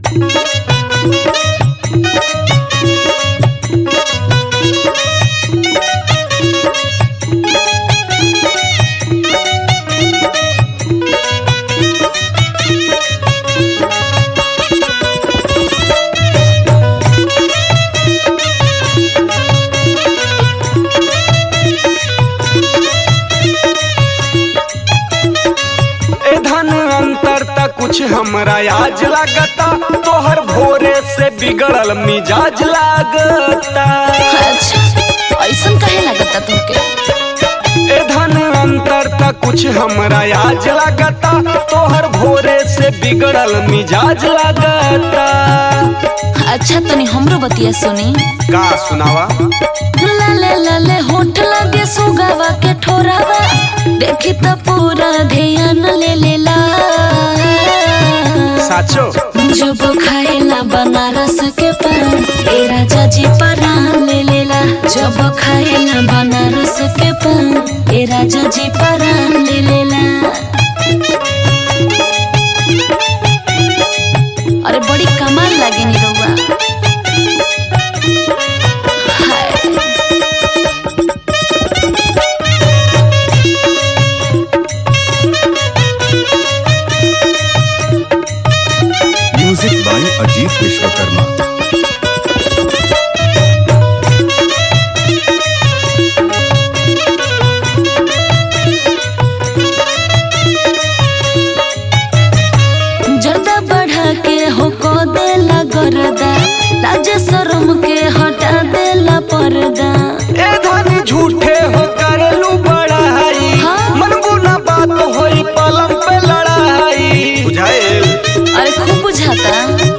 ए धन अंतर त कुछ हमरा आज लागता तोहर भोरे से बिगड़ल मिजाज लागता अच्छा ऐसन काहे लागता तुमके ए धन अंतर त कुछ हमरा आज लागता तोहर भोरे से बिगड़ल मिजाज लागता अच्छा तनी हमरो बतिया सुनी का सुनावा लाले लाले होठ लगे सुगावा के ठोरावा देखी त पूरा ध्यान ले लेला साचो जब खाएला बनारस के पान ए राजा जी परान ले लेला जब खाएला बनारस के पान ए राजा जी परान ले लेला अरे बड़ी कमाल लागे नी रउआ हाय म्यूजिक बाय अजीत विश्वकर्मा जर्दा बढ़ा के हो को देला गरदा लाज शरम के हटा देला पर्दा ए धन झूठे हो करलू बड़ाई हाँ। मन बुना बात होई पलंग पे लड़ाई बुझाएल अरे खूब बुझाता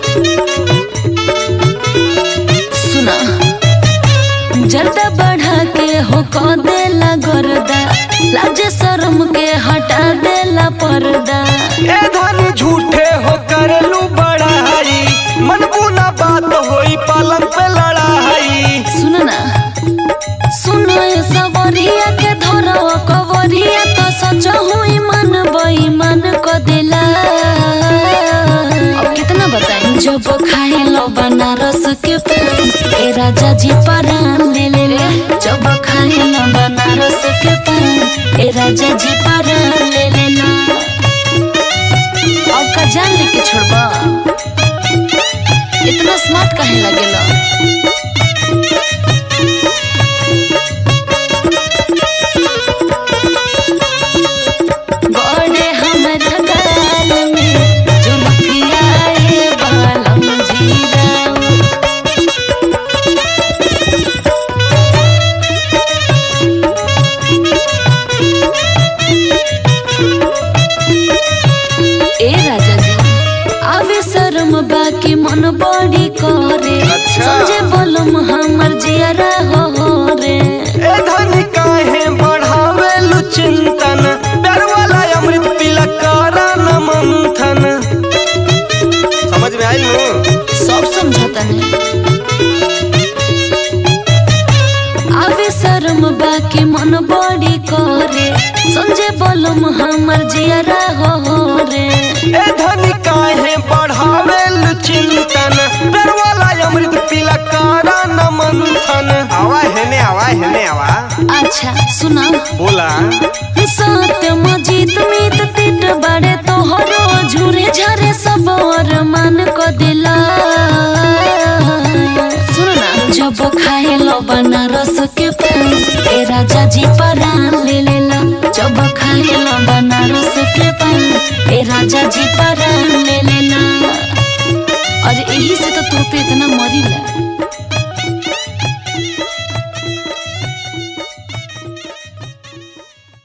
सुना जर्दा बढ़ा के हो को देला गरदा लाज शरम के हटा देला पर्दा ए धन झूठे हो करलू बड़ाई मन बुना बात होई पलंग पे लड़ाई सुन ना सुनो ये सवरिया के धरो कवरिया तो सच हुई मन बेईमान को दिला अब कितना बताएं जब खाए लो बनारस के पान ए राजा जी परान ले ले ले जब खाए लो बनारस के पान ए राजा जी परान ले ले ला अब का जान लेके छोड़बा इतना स्मार्ट काहे लगेला बड़े हमरा गाल में जुल्फिया ए बालम जीराऊ ए राजा जी आवे शर्म बाकी मन बड़ी करे अच्छा। समझे बोलम हमर जियरा हो रे ए धन काहे बढ़ावेलू चिंतन प्यार वाला अमृत पीला कारा न मंथन समझ में आइल नु सब समझता है आवे शर्म बाकी मन बड़ी करे समझे बोलम हमर जियरा हो रे ए धन काहे बढ़ावेलू चिंतन प्यार वाला अमृत पीला कारा न मंथन आवा हेने आवा हेने आवा अच्छा सुना बोला सत्य मजीत मीत तिट बड़े तोहरो झूरे झरे सब और मन को दिला सुन ना जब खाए लो बनारस के पान ए राजा जी परान ले ले ला जब खाए लो बनारस के पान ए राजा जी परान ले ले ला और यही से तो तू पे इतना मरी ला